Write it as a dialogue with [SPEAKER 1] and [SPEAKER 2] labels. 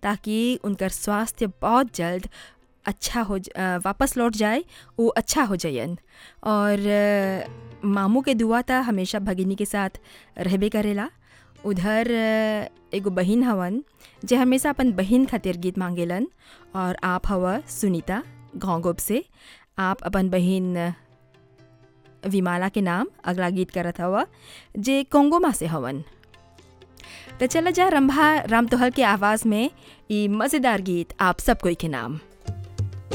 [SPEAKER 1] ताकि उनकर स्वास्थ्य बहुत जल्द अच्छा हो ज- अ, वापस लौट जाए वो अच्छा हो जायन और अ, मामू के दुआ था हमेशा भगिनी के साथ रहबे करेला उधर अ, एगो बहिन हवन जे हमेशा अपन बहिन खातिर गीत मांगेलन और आप हवा सुनीता घोंगोब से आप अपन बहिन अ, विमाला के नाम अगला गीत करत हवा जे कोंगोमा से हवन तो चला जा रंभा राम तोहल के आवाज़ में ई मज़ेदार गीत आप सब कोई के नाम